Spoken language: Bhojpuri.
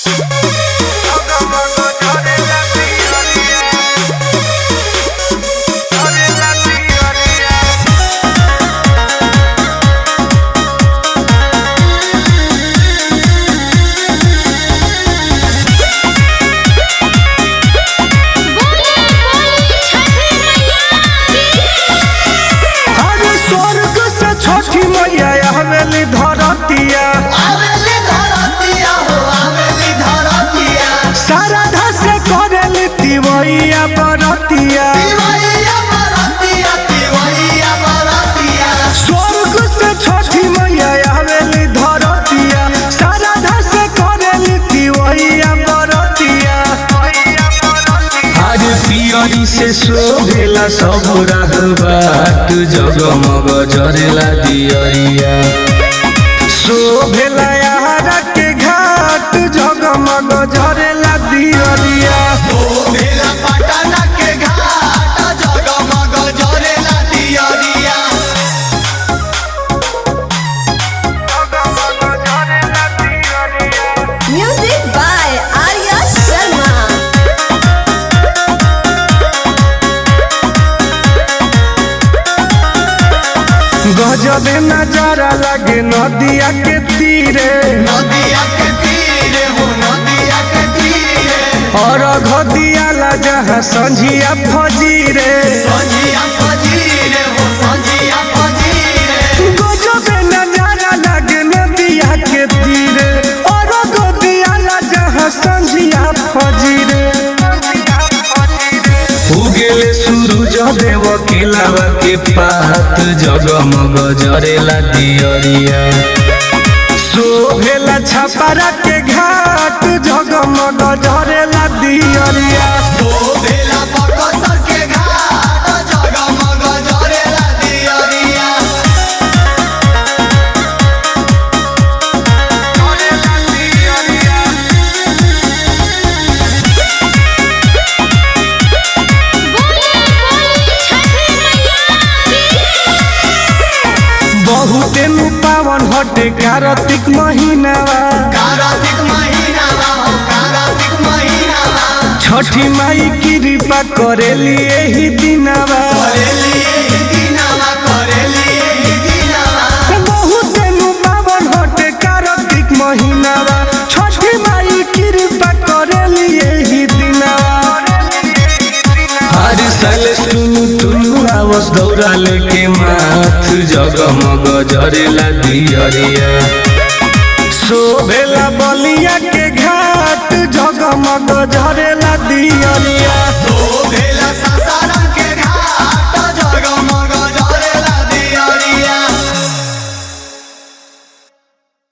अरे स्वर्ग से छठी मैया हवेली धरतिया आवेली धरतिया हो आवेली धरतिया साराधा से करेली तिवैया बरतिया तिवैया बरतिया तिवैया बरतिया स्वर्ग से छठी मैया हवेली धरतिया साराधा से करेली तिवैया बरतिया आज पियरी से शोभेला सब राहबाट जगमग जरेला दियरिया शोभेला यारा के घाट जगमग जरेला दियरिया ओ भेला पटना के घाट जगमग जरेला दियरिया Music by Arya Sharma. गजबे नजारा लगे नदिया के तीरे नदिया के तीरे हो नदिया के तीरे और घदियाला जहाँ संझिया फजीरे संजिया फजीरे हो संजिया फजीरे गजबे नजारा लगे नदिया के तीरे और घदियाला जहाँ संझिया फजीरे उगेले सूरज देव किलावा के पात जगमग जरेला दियरिया शोभेला छपरा के घाट जगमग जरेला दियरिया ओ भेला बकसर के घाट जगमग जरेला दियरिया बहुते नु पावन हटे कार्तिक महीनावा कार्तिक महीना हो कार्तिक महीना छठी माई कृपा करेली एही दिनावा करेली एही दिनावा करेली एही दिनावा बहुते नु पावन हटे कार्तिक महीनावा छठी माई कृपा करेली एही दिनावा हर साल टुनु टुनु आवस दौरा लेके माथ जगमग जरेला दियरिया शोभेला बलिया के घाट जगमग जरेला दियरिया